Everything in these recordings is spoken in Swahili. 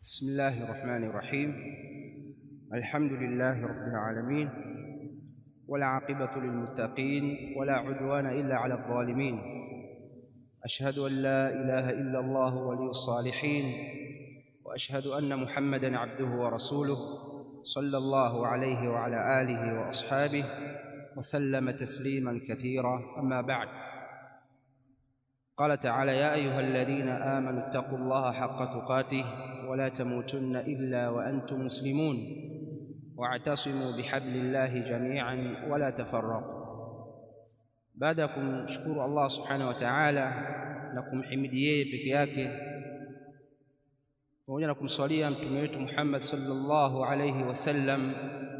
بسم الله الرحمن الرحيم الحمد لله رب العالمين والعاقبة للمتقين ولا عدوان إلا على الظالمين أشهد أن لا إله إلا الله ولي الصالحين وأشهد أن محمدا عبده ورسوله صلى الله عليه وعلى آله وأصحابه وسلم تسليما كثيرا أما بعد قال تعالى يا أيها الذين آمنوا اتقوا الله حق تقاته ولا تموتن إلا وأنتم مسلمون واعتصموا بحبل الله جميعا ولا تفرقوا baada ya kumshukuru Allah subhanahu wa ta'ala na kumhimidi yeye peke yake pamoja na kumswalia mtume wetu Muhammad sallallahu alayhi wasallam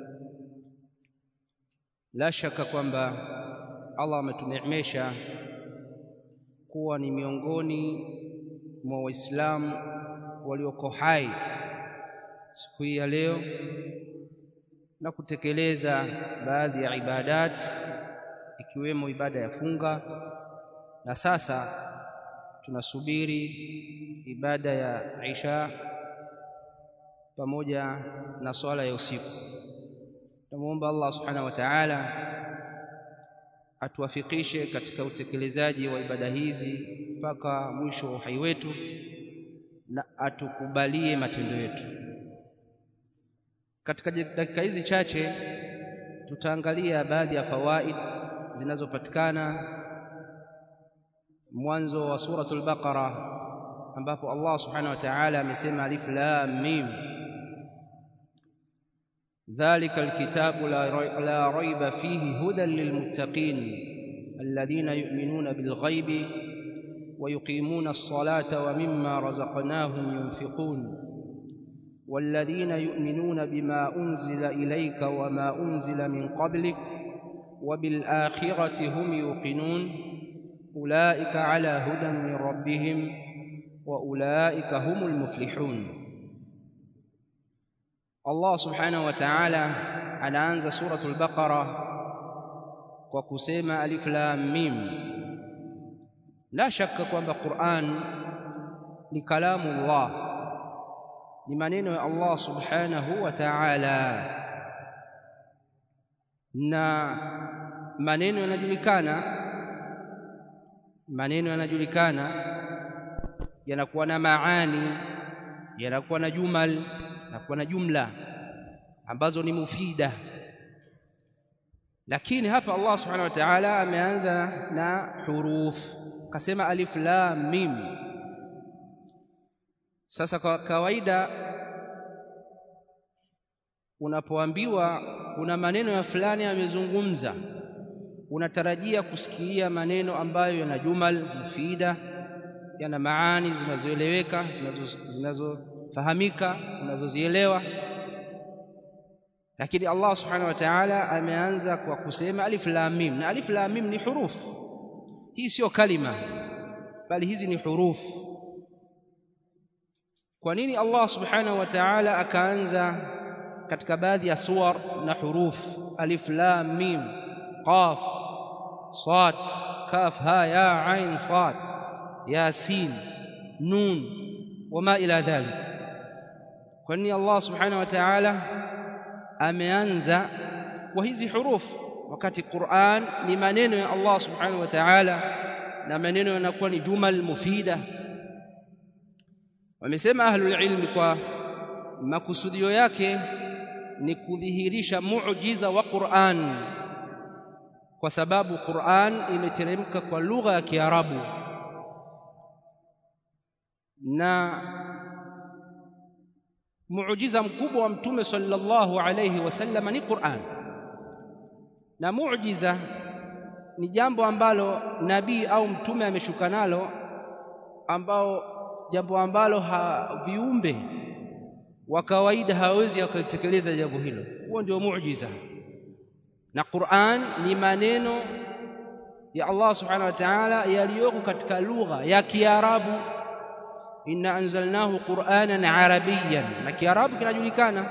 la shaka kwamba Allah ametuneemesha kuwa ni miongoni mwa waislamu walioko hai siku hii ya leo na kutekeleza baadhi ya ibadati ikiwemo ibada ya funga na sasa tunasubiri ibada ya Isha pamoja na swala ya usiku. Tumuomba Allah subhanahu wa ta'ala atuwafikishe katika utekelezaji wa ibada hizi mpaka mwisho wa uhai wetu na atukubalie matendo yetu. Katika dakika hizi chache tutaangalia baadhi ya fawaid zinazopatikana mwanzo wa suratul Baqara ambapo Allah subhanahu wa ta'ala amesema alif lam mim dhalika alkitabu la raiba fihi hudan lilmuttaqin alladhina yu'minuna bilghaibi ويقيمون الصلاة ومما رزقناهم ينفقون والذين يؤمنون بما أنزل إليك وما أنزل من قبلك وبالآخرة هم يوقنون أولئك على هدى من ربهم وأولئك هم المفلحون الله سبحانه وتعالى anaanza suratul baqara kwa kusema alif lam mim la shaka kwamba Qur'an ni kalamu Allah ni maneno ya Allah subhanahu wa ta'ala na maneno yanajulikana maneno yanajulikana yanakuwa na maani yanakuwa na jumal yanakuwa na jumla ambazo ni mufida lakini hapa Allah subhanahu wa ta'ala ameanza na huruf akasema alif lam mim sasa kwa kawaida unapoambiwa kuna maneno ya fulani yamezungumza unatarajia kusikia maneno ambayo yana jumal mufida yana maani zinazoeleweka zinazofahamika unazozielewa lakini Allah subhanahu wa ta'ala ameanza kwa kusema alif lam mim na alif lam mim ni hurufu hii sio kalima bali hizi ni hurufu kwa nini Allah subhanahu wa ta'ala akaanza katika baadhi ya suwar na huruf alif lam mim qaf sad kaf ha ya ain sad yasin nun wama ila dhalik kwa nini Allah subhanahu wa ta'ala ameanza kwa hizi huruf wakati Qur'an ni maneno ya Allah subhanahu wa ta'ala na maneno yanakuwa ni jumal mufida wamesema ahlul ilmi kwa makusudio yake ni kudhihirisha muujiza wa Qur'an kwa sababu Qur'an imeteremka kwa lugha ya Kiarabu na muujiza mkubwa wa mtume sallallahu alayhi wasallam ni Qur'an na muujiza ni jambo ambalo nabii au mtume ameshuka nalo ambao jambo ambalo ha, viumbe wa kawaida hawezi akalitekeleza jambo hilo huo ndio muujiza na Qur'an ni maneno ya Allah subhanahu wa ta'ala yaliyoko katika lugha ya Kiarabu inna anzalnahu qur'anan arabiyyan na Kiarabu kinajulikana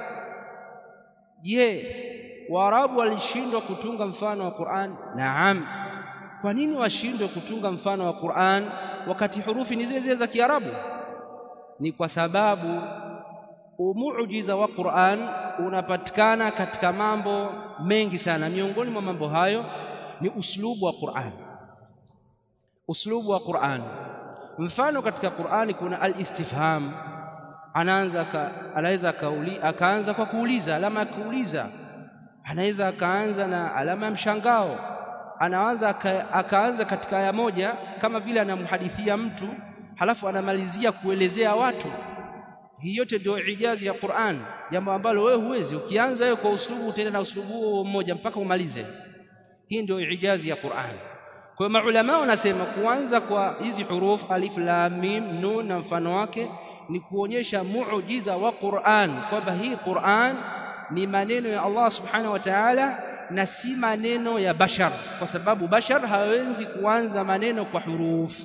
je Waarabu walishindwa kutunga mfano wa Qur'an naam kwa nini washindwe kutunga mfano wa Qur'an wakati hurufi ni zile zile za Kiarabu ni kwa sababu umuujiza wa Qur'an unapatikana katika mambo mengi sana. Miongoni mwa mambo hayo ni uslubu wa Qur'an, uslubu wa Qur'an. Mfano katika Qur'ani kuna al-istifham, anaanza anaweza akaanza kwa kuuliza, alama ya kuuliza. Anaweza akaanza na alama ya mshangao, anaanza akaanza katika aya moja kama vile anamhadithia mtu, halafu anamalizia kuelezea watu hii yote ndio ijazi ya Qur'an, jambo ambalo wewe huwezi. Ukianza wewe kwa uslubu, utaenda na uslubu huo mmoja mpaka umalize. Hii ndio ijazi ya Qur'an. Kwa hiyo maulama wanasema kuanza kwa hizi huruf alif, lam, mim, nun na mfano wake ni kuonyesha muujiza wa Qur'an, kwamba hii Qur'an ni maneno ya Allah subhanahu wa ta'ala na si maneno ya bashar, kwa sababu bashar hawezi kuanza maneno kwa huruf.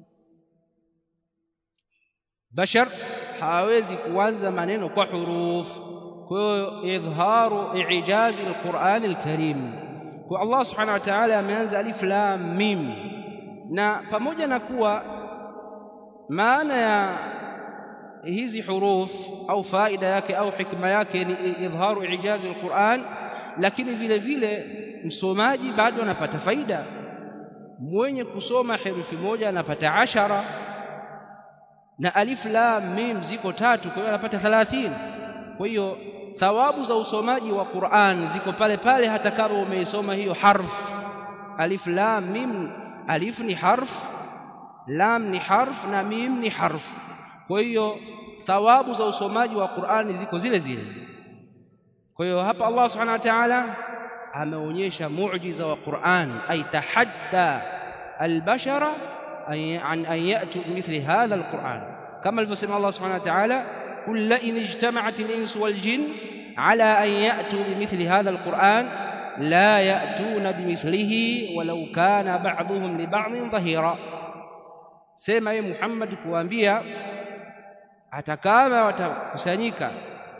Bashar hawezi kuanza maneno kwa huruf. Kwa hiyo idharu ijazi alqurani alkarim, kwa Allah subhanahu wa ta'ala ameanza alif lam mim, na pamoja na kuwa maana ya hizi huruf au faida yake au hikma yake ni idharu ijazi alquran, lakini vile vile msomaji bado anapata faida. Mwenye kusoma herufi moja anapata ashara na alif lam mim ziko tatu, kwa hiyo anapata 30. Kwa hiyo thawabu za usomaji wa Qur'an ziko pale pale, hata kama umeisoma hiyo harf alif lam mim. Alif ni harf, lam ni harf na mim ni harf. Kwa hiyo thawabu za usomaji wa Qur'an ziko zile zile. Kwa hiyo hapa Allah subhanahu wa ta'ala ameonyesha muujiza wa Qur'an, ay tahadda albashara an an yatu bimithli hadha alquran, kama alivyosema Allah subhanahu wa ta'ala, qul la in ijtama'at al-insu wal jin ala an yatu bimithli hadha alquran la yatuna bimithlihi walau kana ba'dhuhum li ba'dhin dhahira. Sema ye Muhammad kuambia, hata kama watakusanyika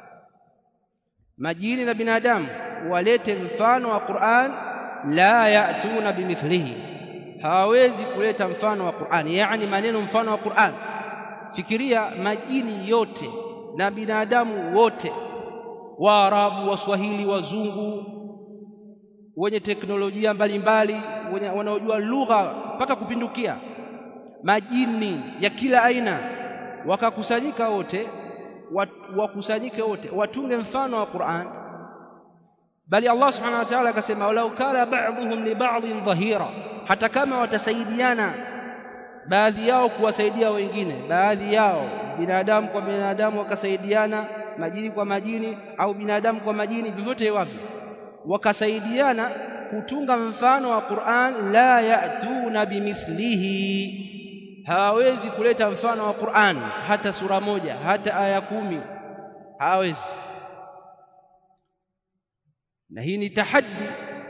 majini na binadamu walete mfano wa Qur'an, la yatuna bimithlihi hawawezi kuleta mfano wa Qur'an, yaani maneno mfano wa Qur'an. Fikiria majini yote na binadamu wote, Waarabu, Waswahili, Wazungu, wenye teknolojia mbalimbali, wenye wanaojua lugha mpaka kupindukia, majini ya kila aina, wakakusanyika wote, wakusanyike wote, watunge mfano wa Qur'an, bali Allah subhanahu wa ta'ala akasema, walau kana ba'dhuhum li ba'dhin dhahira hata kama watasaidiana baadhi yao kuwasaidia wengine, baadhi yao binadamu kwa binadamu wakasaidiana, majini kwa majini, au binadamu kwa majini, vyovyote wavyo, wakasaidiana kutunga mfano wa Qur'an, la yatuna bimithlihi, hawawezi kuleta mfano wa Qur'an hata sura moja, hata aya kumi, hawawezi. Na hii ni tahaddi.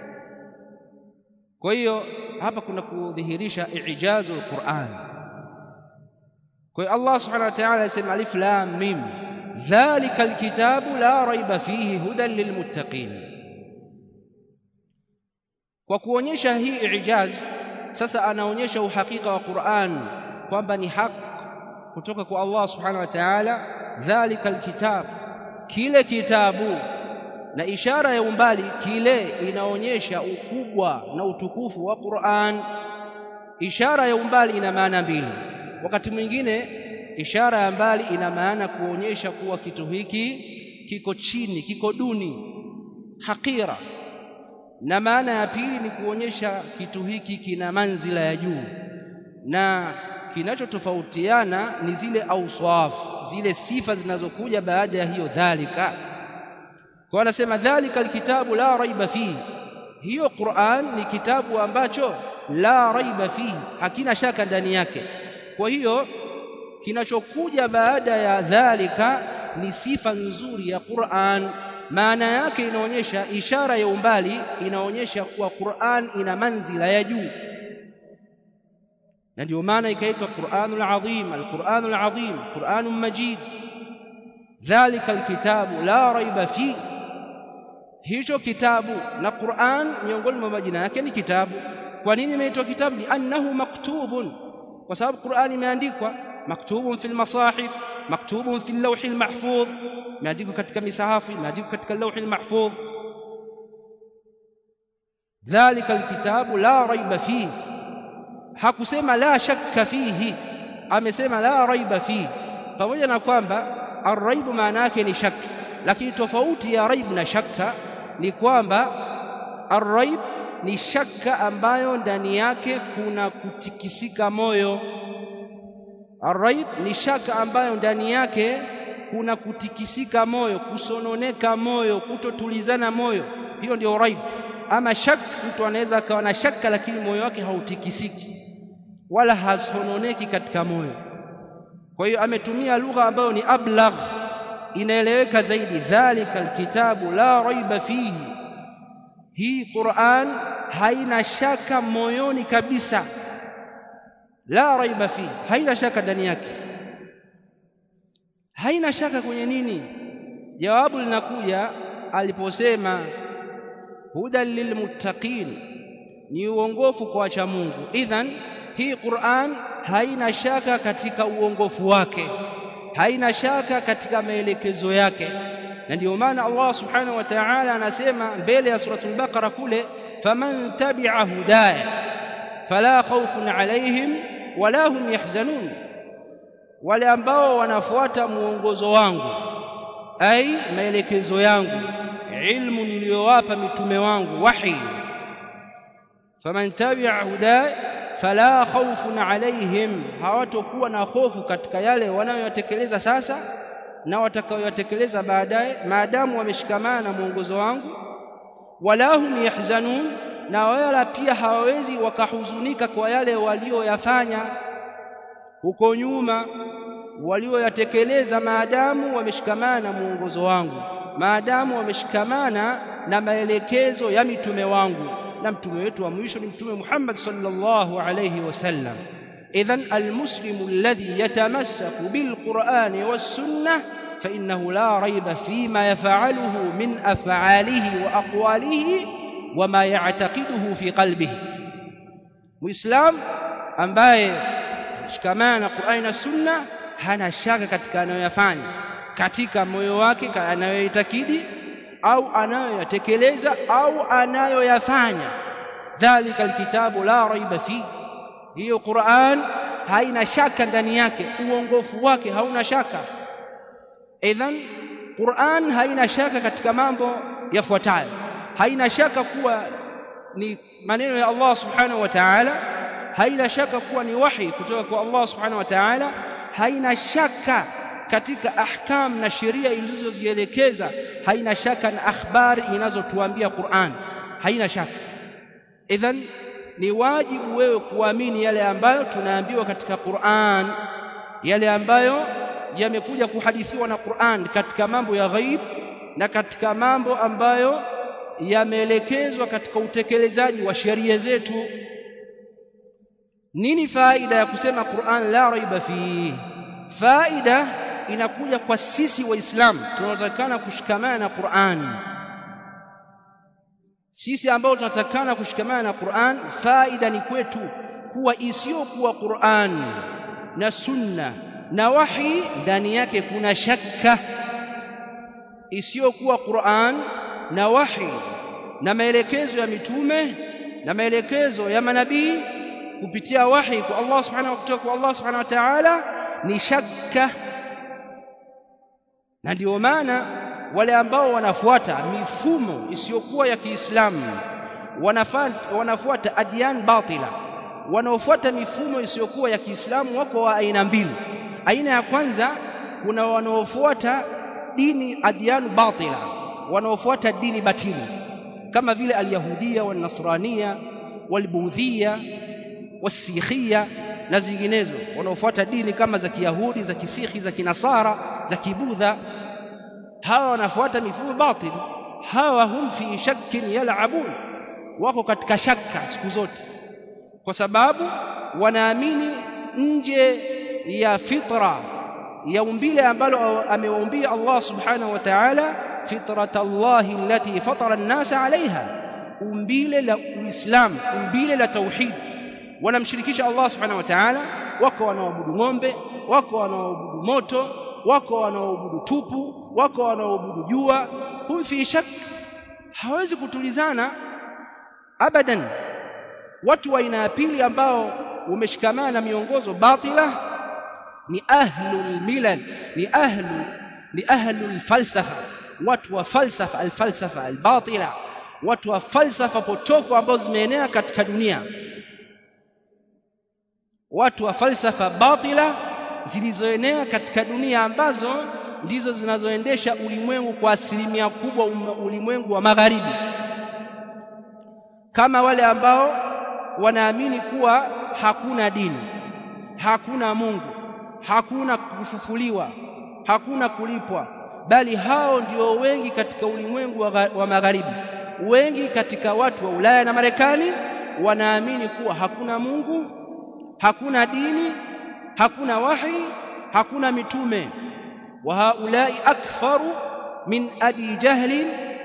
Kwa hiyo hapa kuna kudhihirisha ijazu alquran. Kwa hiyo Allah subhanahu wa ta'ala asema alif lam mim, dhalika alkitabu la raiba fihi hudan lilmuttaqin. Kwa kuonyesha hii ijaz, sasa anaonyesha uhakika wa Qur'an kwamba ni haki kutoka kwa Allah subhanahu wa ta'ala. Dhalika alkitab, kile kitabu na ishara ya umbali kile inaonyesha ukubwa na utukufu wa Qur'an. Ishara ya umbali ina maana mbili. Wakati mwingine ishara ya mbali ina maana kuonyesha kuwa kitu hiki kiko chini, kiko duni, hakira, na maana ya pili ni kuonyesha kitu hiki kina manzila ya juu, na kinachotofautiana ni zile auswaf, zile sifa zinazokuja baada ya hiyo dhalika kwa anasema dhalika alkitabu la raiba fihi, hiyo Qur'an ni kitabu ambacho la raiba fihi, hakina shaka ndani yake. Kwa hiyo kinachokuja baada ya dhalika ni sifa nzuri ya Qur'an. Maana yake inaonyesha, ishara ya umbali inaonyesha kuwa Qur'an ina manzila ya juu, na ndio maana ikaitwa Qur'anul Azim, al-Qur'anul Azim, Qur'anun Majid. Dhalika alkitabu la raiba fihi hicho kitabu na Qur'an miongoni mwa majina yake ni kitabu. Kwa nini imeitwa kitabu? Liannahu maktubun, kwa sababu Qur'an imeandikwa. Maktubun fil masahif, maktubun fi lawhi lmahfudh imeandikwa katika misahafu imeandikwa katika lawhi lmahfudh dhalika alkitabu la raiba fihi hakusema la shakka fihi amesema la raiba fihi pamoja na kwamba arraibu maana yake ni shakka lakini tofauti ya raib na shakka ni kwamba arraib ni shakka ambayo ndani yake kuna kutikisika moyo arraib ni shaka ambayo ndani yake kuna kutikisika moyo kusononeka moyo kutotulizana moyo hiyo ndio raib ama shak mtu anaweza akawa na shaka lakini moyo wake hautikisiki wala hasononeki katika moyo kwa hiyo ametumia lugha ambayo ni ablagh inaeleweka zaidi dhalika alkitabu la raiba fihi hii Qur'an haina shaka moyoni kabisa la raiba fihi haina shaka ndani yake haina shaka kwenye nini jawabu linakuja aliposema hudan lilmuttaqin ni uongofu kwa wacha Mungu idhan hii Qur'an haina shaka katika uongofu wake haina shaka katika maelekezo yake na ndio maana Allah subhanahu wa ta'ala anasema mbele ya suratul baqara kule faman tabi'a hudaya fala khawfun alaihim wala hum yahzanun wale ambao wanafuata muongozo wangu ai maelekezo yangu ilmu niliyowapa mitume wangu wahi faman tabi'a hudaya fala khawfun alaihim hawatokuwa na hofu katika yale wanayoyatekeleza sasa na watakayoyatekeleza baadaye maadamu wameshikamana na mwongozo wangu wala hum yahzanun na wala pia hawawezi wakahuzunika kwa yale walioyafanya huko nyuma walioyatekeleza maadamu wameshikamana na mwongozo wangu maadamu wameshikamana na maelekezo ya mitume wangu na mtume wetu wa mwisho ni mtume Muhammad sallallahu alayhi wasallam idhan almuslimu alladhi yatamassaku bilqur'ani was-sunnah fa innahu la rayba fima yaf'aluhu min af'alihi wa aqwalihi wa ma ya'taqiduhu fi qalbihi muislam ambaye shikamana na Qur'ani na Sunna hana shaka katika anayoyafanya katika moyo wake anayoitakidi au anayoyatekeleza au anayoyafanya dhalika alkitabu la raiba fi hiyo Qur'an haina shaka ndani yake uongofu wake hauna shaka idhan Qur'an haina shaka katika mambo yafuatayo haina shaka kuwa ni maneno ya Allah subhanahu wa ta'ala haina shaka kuwa ni wahi kutoka kwa Allah subhanahu wa ta'ala haina shaka katika ahkam na sheria ilizozielekeza haina shaka na akhbari inazotuambia Qur'an haina shaka idhan ni wajibu wewe kuamini yale ambayo tunaambiwa katika Qur'an yale ambayo yamekuja kuhadithiwa na Qur'an katika mambo ya ghaib na katika mambo ambayo yameelekezwa katika utekelezaji wa sheria zetu nini faida ya kusema Qur'an la raiba fihi faida inakuja kwa sisi waislamu tunatakana kushikamana na Qur'an sisi ambao tunatakana kushikamana na Qur'an faida ni kwetu kuwa isiyokuwa Qur'an na sunna na wahi ndani yake kuna shakka isiyokuwa Qur'an na wahi na maelekezo ya mitume na maelekezo ya manabii kupitia wahi kwa Allah subhanahu wa kutoka kwa Allah subhanahu wa ta'ala ni shakka na ndio maana wale ambao wanafuata mifumo isiyokuwa ya Kiislamu wanafuata, wanafuata adyan batila wanaofuata mifumo isiyokuwa ya Kiislamu wako wa aina mbili aina ya kwanza kuna wanaofuata dini adyan batila wanaofuata dini batili kama vile alyahudia walnasrania walbudhia wasikhia na zinginezo wanaofuata dini kama za kiyahudi za kisikhi za kinasara za kibudha hawa wanafuata mifumo batil hawa hum fi shakkin yal'abun wako katika shaka siku zote kwa sababu wanaamini nje ya fitra ya umbile ambalo amewaumbia Allah subhanahu wa ta'ala fitrata Allah allati fatara an-nasa 'alayha umbile la Uislamu umbile la tauhid wanamshirikisha Allah subhanahu wa ta'ala wako wanaoabudu ng'ombe wako wanaoabudu moto wako wanaoabudu tupu wako wanaoabudu jua hum fi shak hawezi kutulizana abadan watu wa aina ya pili ambao umeshikamana na miongozo batila ni ahlul milal ni ahlu ni ahlul falsafa watu wa falsafa alfalsafa albatila watu wa falsafa potofu ambao zimeenea katika dunia watu wa falsafa batila zilizoenea katika dunia ambazo ndizo zinazoendesha ulimwengu kwa asilimia kubwa ulimwengu wa magharibi kama wale ambao wanaamini kuwa hakuna dini hakuna Mungu hakuna kufufuliwa hakuna kulipwa bali hao ndio wengi katika ulimwengu wa, wa magharibi wengi katika watu wa Ulaya na Marekani wanaamini kuwa hakuna Mungu hakuna dini hakuna wahi hakuna mitume wa haulai akfaru min abi jahlin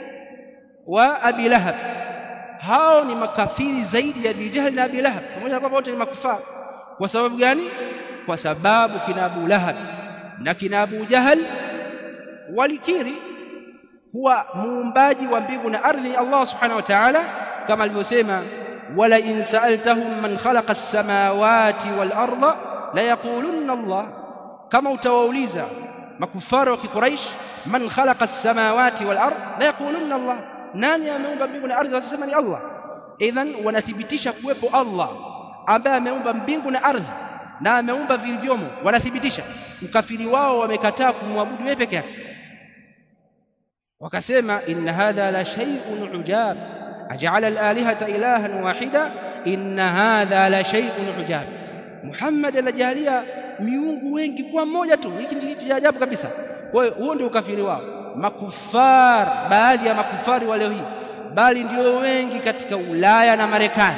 wa abi lahab hao ni makafiri zaidi ya abi jahl na abi lahab pamoja na kwamba wote ni makufara kwa sababu gani kwa sababu kina abu lahab na kina abu jahl walikiri huwa muumbaji wa mbingu na ardhi Allah subhanahu wa ta'ala kama alivyosema wala in sa'altahum man khalaqa as-samawati wal arda la yaqulunna Allah kama utawauliza makufara wa kiquraish man khalaqa as-samawati wal ard la yaqulunna Allah nani ameumba mbingu na ardhi wasema ni Allah idhan wanathibitisha kuwepo Allah ambaye ameumba mbingu na ardhi na ameumba vilivyomo wanathibitisha ukafiri wao wamekataa kumwabudu yeye peke yake wakasema inna hadha la shay'un ujab aj'ala al-alihata ilahan wahida inna hadha la shay'un ujab Muhammad anajalia miungu wengi kwa mmoja tu hiki ndicho cha ajabu kabisa kwa hiyo huo ndio ukafiri wao makufar baadhi ya makufari wa leo hii bali ndio wengi katika Ulaya na Marekani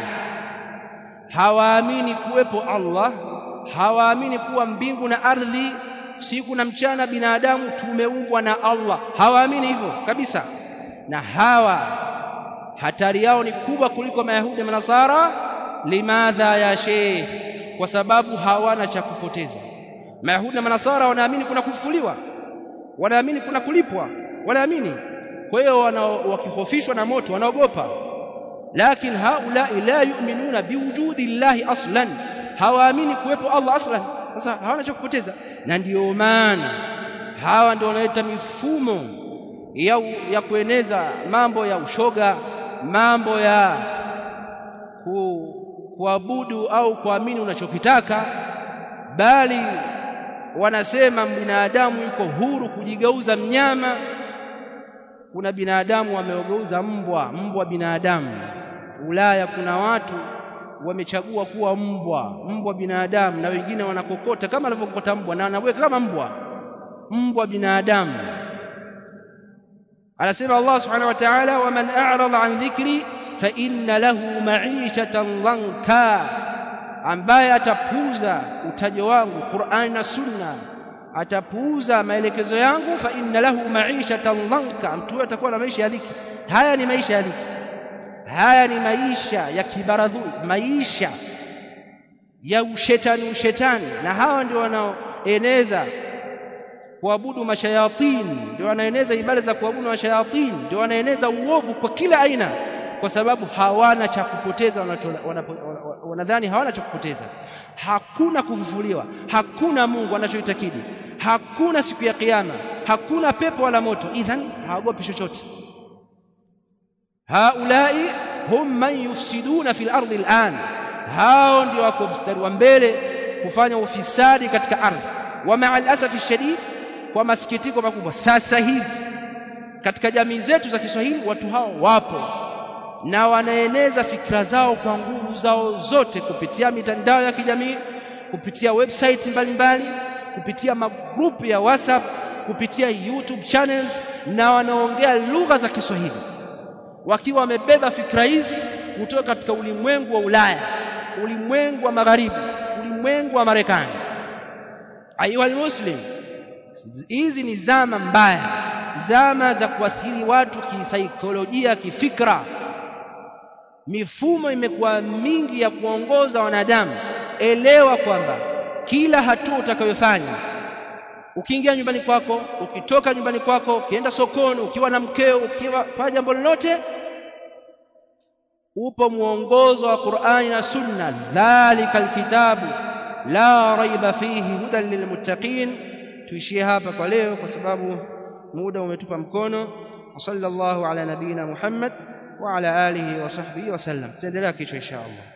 hawaamini kuwepo Allah hawaamini kuwa mbingu na ardhi siku na mchana binadamu tumeumbwa na Allah hawaamini hivyo kabisa na hawa hatari yao ni kubwa kuliko mayahudi na manasara limadha ya sheikh kwa sababu hawana cha kupoteza mayahudi na manasara wanaamini kuna kufufuliwa wanaamini kuna kulipwa wanaamini kwa hiyo wakihofishwa na moto wanaogopa lakini haula la yu'minuna biwujudi llahi aslan hawaamini kuwepo Allah aslan sasa hawana cha kupoteza na ndiyo maana hawa ndio wanaleta mifumo ya, ya kueneza mambo ya ushoga mambo ya ku, kuabudu au kuamini unachokitaka bali wanasema binadamu yuko huru kujigeuza mnyama kuna binadamu wameogeuza mbwa mbwa binadamu Ulaya kuna watu wamechagua kuwa mbwa mbwa binadamu na wengine wanakokota kama anavyokokota mbwa na wanaweka kama mbwa mbwa binadamu anasema Allah subhanahu wa ta'ala waman a'rada an dhikri fa inna lahu ma'ishatan dhanka ambaye atapuuza utajo wangu Qur'an na Sunna atapuuza maelekezo yangu fa inna lahu ma'ishatan dhanka mtu atakuwa na maisha ya dhiki haya ni maisha ya dhiki haya ni maisha ya kibaradhu maisha ya ushetani ushetani na hawa ndio wanaoeneza kuabudu mashayatini ndio wanaeneza ibada za kuabudu mashayatini ndio wanaeneza uovu kwa kila aina kwa sababu hawana cha kupoteza wanadhani hawana cha kupoteza hakuna kufufuliwa hakuna Mungu wanachoitakidi hakuna siku ya kiyama hakuna pepo wala moto idhan hawagopi chochote haulai hum man yufsiduna fil ardi al'an hao ndio wako mstari wa mbele kufanya ufisadi katika ardhi wa ma'al asafi shadid kwa masikitiko makubwa sasa hivi katika jamii zetu za Kiswahili watu hao wapo na wanaeneza fikra zao kwa nguvu zao zote kupitia mitandao ya kijamii kupitia website mbalimbali kupitia magrupu ya WhatsApp kupitia YouTube channels na wanaongea lugha za Kiswahili wakiwa wamebeba fikra hizi kutoka katika ulimwengu wa Ulaya ulimwengu wa magharibi ulimwengu wa Marekani ayuha muslim hizi ni zama mbaya zama za kuathiri watu kisaikolojia kifikra mifumo imekuwa mingi ya kuongoza wanadamu elewa kwamba kila hatua utakayofanya ukiingia nyumbani kwako ukitoka nyumbani kwako ukienda sokoni ukiwa na mkeo ukiwa fanya jambo lolote upo mwongozo wa Qur'ani na Sunna dhalika alkitabu la raiba fihi hudan lilmuttaqin tuishie hapa kwa leo kwa sababu muda umetupa mkono sallallahu ala nabina Muhammad wa ala alihi wa sahbihi wa sallam tuendelea kesho insha Allah